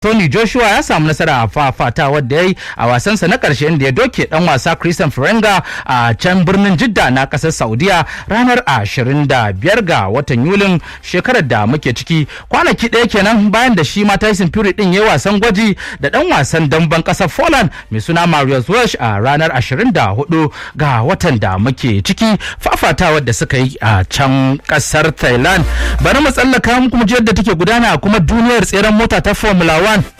Tony Joshua ya samu nasara a fafata wadda ya yi a wasansa na ƙarshe inda ya doke ɗan wasa Christian Ferenga a can birnin Jidda na ƙasar Saudiya ranar 25 ga watan Yulin shekarar da muke ciki. Kwanaki ɗaya kenan bayan da shi ma Tyson Fury ɗin ya yi wasan gwaji da ɗan wasan damben ƙasar Poland mai suna Marius Walsh a ranar 24 ga watan da muke ciki fafatawar da suka yi a can ƙasar Thailand. Bari mu tsallaka muku mu ji yadda take gudana a kuma duniyar tseren mota ta Formula 1 One.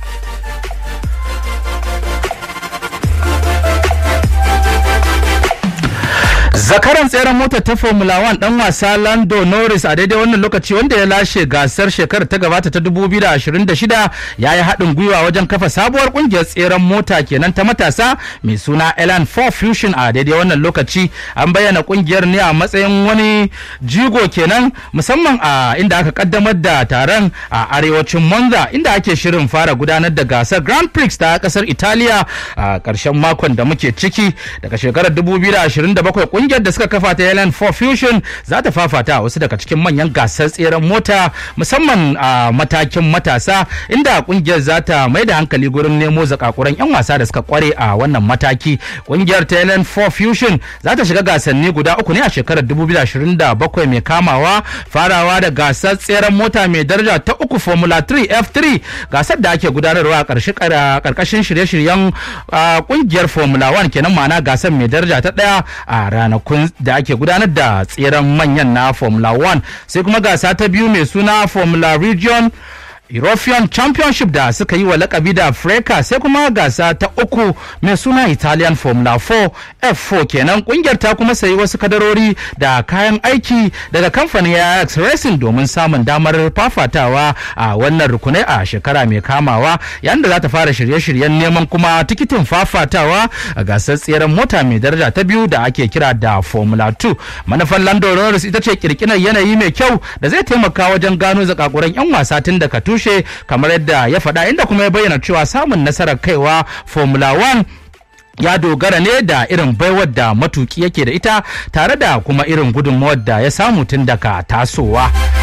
zakaran tseren motar ta formula 1 dan wasa lando norris a daidai wannan lokaci wanda ya lashe gasar shekarar ta gabata ta 2026 ya yi haɗin gwiwa wajen kafa sabuwar kungiyar tseren mota kenan ta matasa mai suna elan 4 fusion a daidai wannan lokaci an bayyana kungiyar ne a matsayin wani jigo kenan musamman a inda aka kaddamar da taron a arewacin monza inda ake shirin fara gudanar da gasar grand prix ta kasar italiya a ƙarshen makon da muke ciki daga shekarar 2027 kungiyar da suka kafa ta Helen for Fusion za ta fafata wasu daga cikin manyan gasar tseren mota musamman a matakin matasa inda kungiyar za ta mai da hankali gurin nemo zakakuran 'yan wasa da suka kware a wannan mataki kungiyar ta Helen for Fusion za ta shiga gasanni guda uku ne a shekarar 2027 mai kamawa farawa da gasar tseren mota mai daraja ta uku Formula 3 F3 gasar da ake gudanarwa a karkashin shirye-shiryen kungiyar Formula 1 kenan ma'ana gasar mai daraja ta daya a ranakun da ake gudanar da tseren manyan na formula 1 sai kuma gasa ta biyu mai suna formula region European Championship da suka yi wa lakabi da Freka sai kuma gasa ta uku mai suna Italian Formula 4 F4 kenan kungiyar ta kuma sayi wasu kadarori da kayan aiki daga kamfanin Ajax Racing domin samun damar fafatawa a wannan rukunai a shekara mai kamawa yayin da za ta fara shirye-shiryen neman kuma tikitin fafatawa a gasar tseren mota mai daraja ta biyu da ake kira da Formula 2 manufan Lando Norris ita ce kirkirar yanayi mai kyau da zai taimaka wajen gano zakakuran 'yan wasa tun daga tushe kamar yadda ya faɗa inda kuma ya bayyana cewa samun nasarar kaiwa formula 1 ya dogara ne da irin baiwar da matuki yake da ita tare da kuma irin gudunmawar da ya samu tun daga tasowa